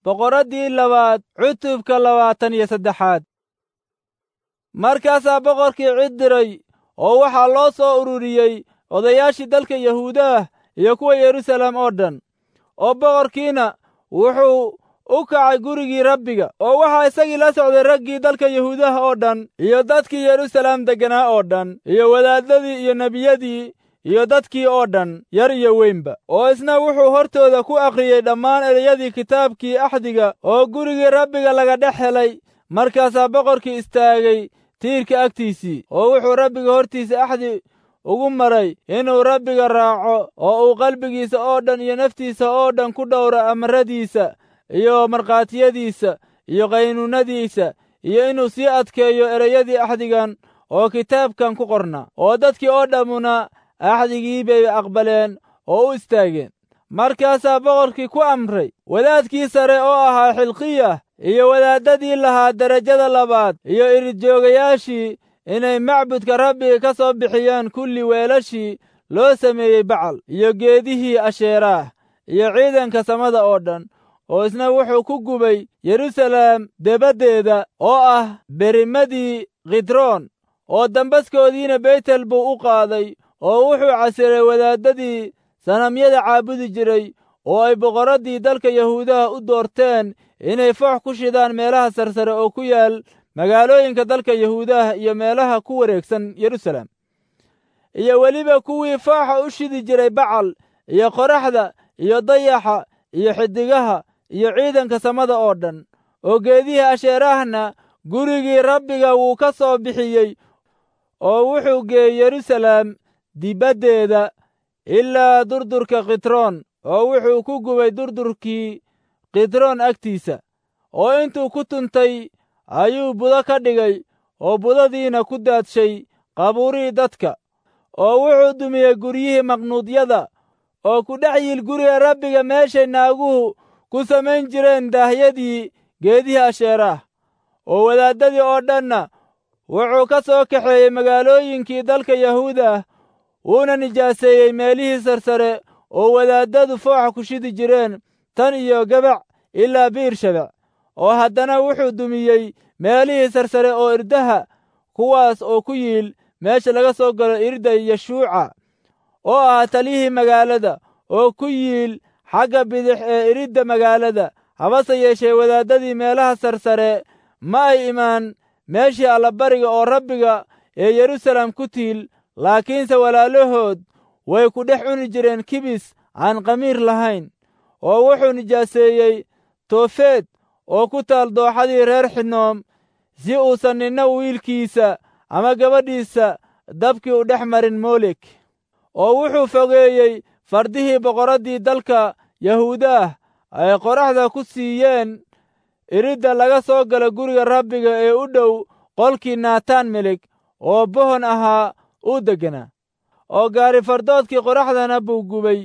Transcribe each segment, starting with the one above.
boqoraddii labaad cutubka labaatan iyo saddexaad markaasaa boqorkii cid diray oo waxaa loo soo ururiyey odayaashii dalka yahuudaah iyo kuwa yeruusaalem oo dhan oo boqorkiina wuxuu u kacay gurigii rabbiga oo waxaa isagii la socday raggii dalka yahuudaha oo dhan iyo dadkii yeruusaalem degganaa oo dhan iyo wadaaddadii iyo nebiyadii iyo dadkii oo dhan yar iyo weynba oo isna wuxuu hortooda ku akhriyey dhammaan ereyadii kitaabkii axdiga oo gurigii rabbiga laga dhex helay markaasaa boqorkii istaagay tiirka agtiisii oo wuxuu rabbiga hortiisa axdi ugu maray inuu rabbiga raaco oo uu qalbigiisa oo dhan iyo naftiisa oo dhan ku dhowro amaradiisa iyo markhaatiyadiisa iyo qaynuunadiisa iyo inuu sii adkeeyo ereyadii axdigan oo kitaabkan ku qornaa oo dadkii oo dhammuna axdigii bay aqbaleen oo u istaageen markaasaa boqorkii ku amray wadaadkii sare oo ahaa xilqiyah iyo wadaaddadii lahaa derajada labaad iyo iridjoogayaashii inay macbudka rabbiga ka soo bixiyaan kulli weelashii loo sameeyey bacal iyo geedihii asheeraah iyo ciidanka samada oo dhan oo isna wuxuu ku gubay yeruusaalem debaddeeda oo ah berimadii khidroon oo dambaskoodiina beytel buu u qaaday oo wuxuu casiray wadaaddadii sanamyada caabudi jiray oo ay boqorraddii dalka yahuudaha u doorteen inay foox ku shidaan meelaha sarsare oo ku yaal magaalooyinka dalka yahuudaha iyo meelaha ku wareegsan yeruusaalem iyo weliba kuwii fooxa u shidi jiray bacal iyo qoraxda iyo dayaxa iyo xidigaha iyo ciidanka samada oo dhan oo geedihii asheeraahna gurigii rabbiga wuu ka soo bixiyey oo wuxuu geeyey yeruusaalem dibaddeeda ilaa durdurka khitroon oo wuxuu ku gubay durdurkii khitroon agtiisa oo intuu ku tuntay ayuu budo ka dhigay oo budadiina ku daadshay qabuurihii dadka oo wuxuu dumiyey guryihii maqnuudyada oo ku dhex yiil guriga rabbiga meeshay naaguhu ku samayn jireen daahyadii geedihii asheeraah oo wadaaddadii oo dhanna wuxuu ka soo kaxeeyey magaalooyinkii dalka yahuudah wuuna nijaaseeyey meelihii sarsare oo wadaaddadu fooxa ku shidi jireen tan iyo gabac ilaa biirshabec oo haddana wuxuu dumiyey meelihii sarsare oo irdaha kuwaas oo ku yiil meesha laga soo galo irda yeshuuca oo ah taliyihii magaalada oo ku yiil xagga bidix ee iridda magaalada habase yeeshee wadaaddadii meelaha sarsare ma ay imaan meeshii allabariga oo rabbiga ee yeruusaalem ku tiil laakiinse walaalahood way ku dhex cuni jireen kibis aan qamiir lahayn oo wuxuu nijaaseeyey toofeed oo ku taal dooxadii reer xinoom si uusan ninna wiilkiisa ama gabadhiisa dabkii u dhex marin moolek oo wuxuu fogeeyey fardihii boqorraddii dalka yahuudaah ay qoraxda ku siiyeen iridda laga soo gala guriga rabbiga ee u dhow qolkii naataan melig oo bohon ahaa uu degganaa oo gaari fardoodkii qoraxdana buu gubay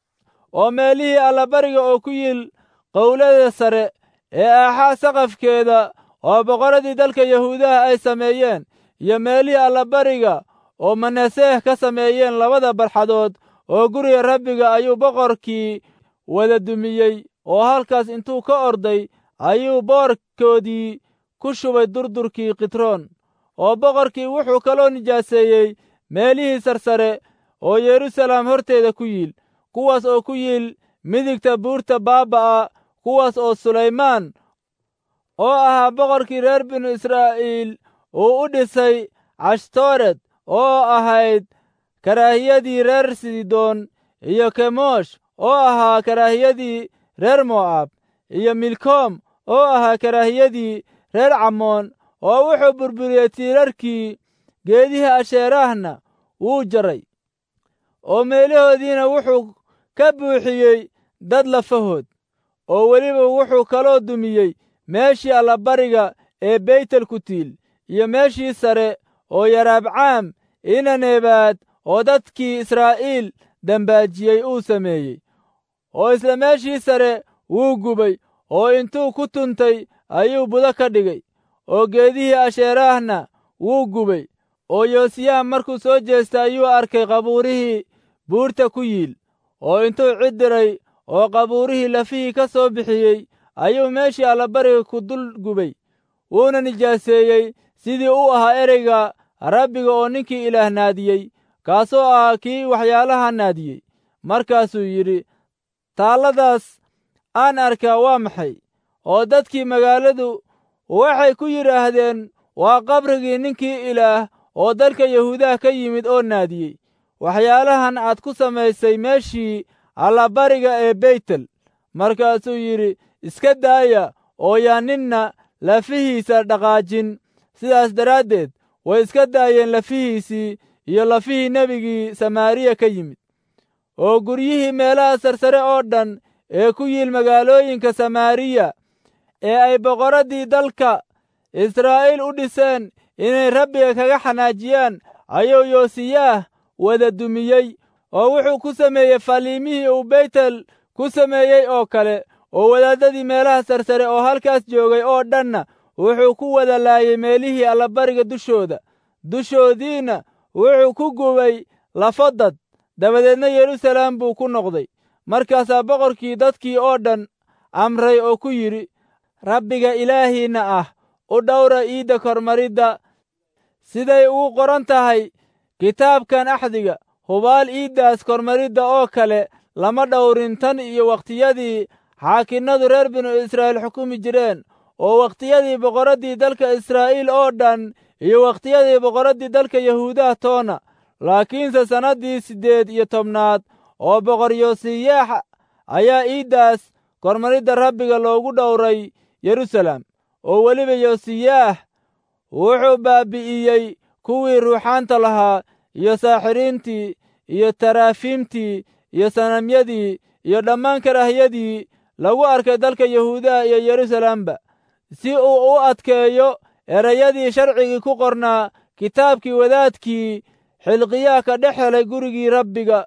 oo meelihii allabariga oo ku yiil qowlada sare ee aaxaa saqafkeeda oo boqorradii dalka yahuudaha ay sameeyeen iyo meelihii allabariga oo manaseeh ka sameeyeen labada barxadood oo guriga rabbiga ayuu boqorkii wada dumiyey oo halkaas intuu ka orday ayuu boorkoodii ku shubay durdurkii khitroon oo boqorkii wuxuu kaloo nijaaseeyey meelihii sarsare oo yeruusaalem horteeda ku yiil kuwaas oo ku yiil midigta buurta baaba'a kuwaas oo sulaymaan oo ahaa boqorkii reer binu israa'iil uu u dhisay cashtoored oo ahayd karaahiyadii reer sidoon iyo kemosh oo ahaa karaahiyadii reer mo'aab iyo milkoom oo ahaa karaahiyadii reer camoon oo wuxuu burburiyey tiirarkii geedihii asheeraahna wuu jaray oo meelahoodiina wuxuu ka buuxiyey dad lafahood oo weliba wuxuu kaloo dumiyey meeshii allabariga ee beytel ku tiil iyo meeshii sare oo yaraabcaam inanebaad oo dadkii israa'iil dambaajiyey uu sameeyey oo isla meeshii sare wuu gubay oo intuu ku tuntay ayuu budo ka dhigay oo geedihii asheeraahna wuu gubay oo yoosiyaha markuu soo jeestay ayuu arkay qabuurihii buurta ku yiil oo intuu cid diray oo qabuurihii lafihii ka soo bixiyey ayuu meeshii allabariga ku dul gubay wuuna nijaaseeyey sidii u ahaa ereyga rabbiga oo ninkii ilaah naadiyey kaasoo ahaa kii waxyaalaha naadiyey markaasuu yidhi taalladaas aan arkaa waa maxay oo dadkii magaaladu waxay ku yidhaahdeen waa qabrigii ninkii ilaah oo dalka yahuudaha ka yimid oo naadiyey waxyaalahan aad ku samaysay meeshii allabariga ee beytel markaasuu yidhi iska daaya oo yaa ninna lafihiisa dhaqaajin sidaas daraaddeed way iska daayeen lafihiisii iyo lafihii nebigii samaariya ka yimid oo guryihii meelaha sarsare oo dhan ee ku yiil magaalooyinka samaariya ee ay boqorraddii dalka israa'iil u dhiseen inay rabbiga kaga xanaajiyaan ayuu yoosiyaah wada dumiyey oo wuxuu ku sameeyey faliimihii uu beytel ku sameeyey oo kale oo wadaaddadii meelaha sarsare oo halkaas joogay oo dhanna wuxuu ku wada laayay meelihii allabariga dushooda dushoodiinna wuxuu ku gubay lafodad dabadeedna yeruusalaam buu ku noqday markaasaa boqorkii dadkii oo dhan amray oo ku yidhi rabbiga ilaahiinna ah u dhowra iidda kormaridda siday ugu qoran tahay kitaabkan axdiga hubaal iiddaas kormaridda oo kale lama dhowrin tan iyo wakhtiyadii xaakinnadu reer binu israa'iil xukumi jireen oo wakhtiyadii boqorraddii dalka israa'iil oo dhan iyo wakhtiyadii boqorraddii dalka yahuudaha toona laakiinse sannaddii siddeed iyo tobnaad oo boqor yoosiyaax ayaa iiddaas kormaridda rabbiga loogu dhowray yeruusalaam oo weliba yoosiyaah wuxuu baabi'iyey kuwii ruuxaanta lahaa iyo saaxiriintii iyo taraafiimtii iyo sanamyadii iyo dhammaan karaahiyadii lagu arkay dalka yahuudaha iyo yeruusalaamba si uu u adkeeyo erayadii sharcigii ku qornaa kitaabkii wadaadkii xilqiyaha ka dhex helay gurigii rabbiga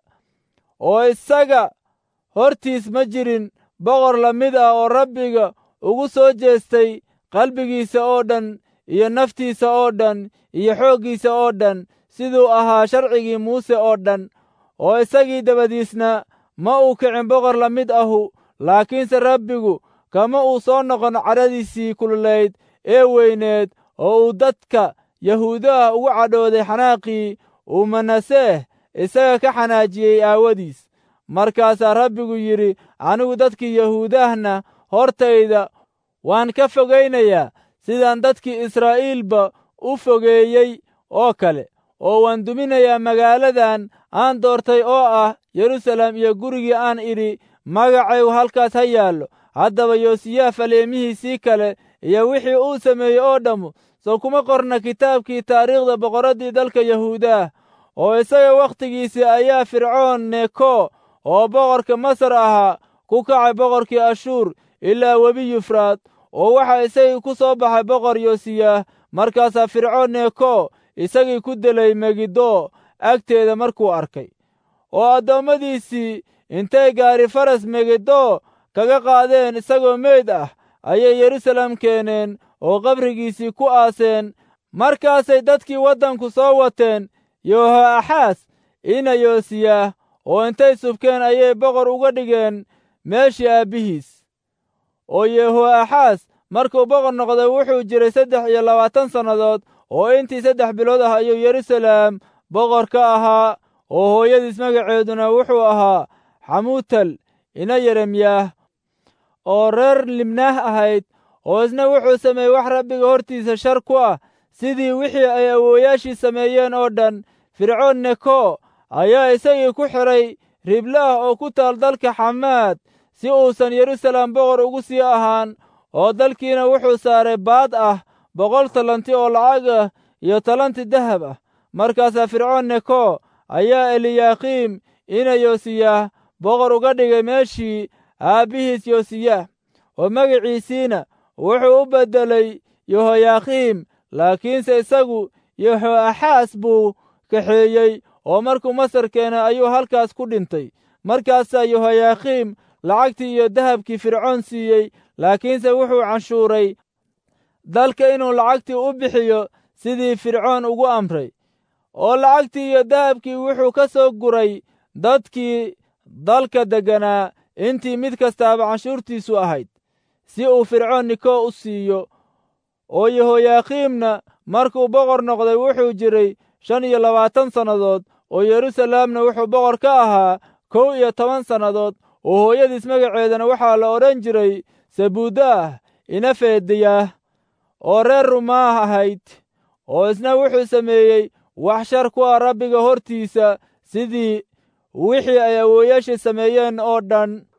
oo isaga hortiis ma jirin boqor la mid ah oo rabbiga ugu soo jeestay qalbigiisa oo dhan iyo naftiisa oo dhan iyo xooggiisa oo dhan siduu ahaa sharcigii muuse oo dhan oo isagii dabadiisna ma uu kicin boqor la mid ahu laakiinse rabbigu kama uu soo noqon cadhadiisii kululayd ee weyneed oo uu dadka yahuudaha ugu cadhooday xanaaqii uu manaseeh isaga ka xanaajiyey aawadiis markaasaa rabbigu yidhi anigu dadkii yahuudahna hortayda waan ka fogaynayaa sidaan dadkii israa'iilba u fogeeyey oo kale oo waan duminayaa magaaladan aan doortay oo ah yeruusaalem iyo gurigii aan idhi magacaygu halkaas ha yaallo haddaba yoosiyaha faleemihiisii kale iyo wixii uu sameeyey oo dhammu soo kuma qorna kitaabkii taariikhda boqorraddii dalka yahuudaah oo isaga wakhtigiisii ayaa fircoon neko oo boqorka masar ahaa ku kacay boqorkii ashuur ilaa webi yufraad oo waxaa isagii ku soo baxay boqor yoosiyaah markaasaa fircoon neko isagii ku delay megiddo agteeda markuu arkay oo addoommadiisii intay gaari faras megiddo kaga qaadeen isagoo meyd ah ayay yeruusaalem keeneen oo qabrigiisii ku aaseen markaasay dadkii waddanku soo wateen yohoaxaas ina yoosiyaah oo intay subkeen ayay boqor uga dhigeen meeshii aabbihiis oo yehoaxaas markuu boqor noqday wuxuu jiray saddex iyo labaatan sannadood oo intii saddex bilood ah ayuu yeruusaalem boqor ka ahaa oo hooyadiis magaceeduna wuxuu ahaa xamuutal ina yeremyaah oo reer libnaah ahayd oo isna wuxuu sameeyey wax rabbiga hortiisa shar ku ah sidii wixii ay awooyaashii sameeyeen oo dhan fircoon neko ayaa isagii ku xidhay riblaah oo ku taal dalka xamaad si uusan yeruusaalem boqor ugu sii ahaan oo dalkiina wuxuu saaray baad ah boqol talanti oo lacag ah iyo talanti dahab ah markaasaa fircoon neko ayaa eliyaakiim ina yoosiyaah boqor uga dhigay meeshii aabbihiis yoosiyaah oo magiciisiina wuxuu u beddelay yehoyaakiim laakiinse isagu yehoaxaas buu kaxeeyey oo markuu masar keenay ayuu halkaas ku dhintay markaasaa yehoyaakiim lacagtii iyo dahabkii fircoon siiyey laakiinse wuxuu canshuuray dalka inuu lacagtii u bixiyo sidii fircoon ugu amray oo lacagtii iyo dahabkii wuxuu ka soo guray dadkii dalka degganaa intii mid kastaaba canshuurtiisu ahayd si uu fircoon niko u siiyo oo yehoyaakiimna markuu boqor noqday wuxuu jiray shan iyo labaatan sannadood oo yeruusalaamna wuxuu boqor ka ahaa kow iyo toban sannadood oo hooyadiis magaceedana waxaa la odhan jiray sabuudaah ina feediyaah oo reer rumaah ahayd oo isna wuxuu sameeyey wax shar ku ah rabbiga hortiisa sidii wixii ay awooyaashii sameeyeen oo dhan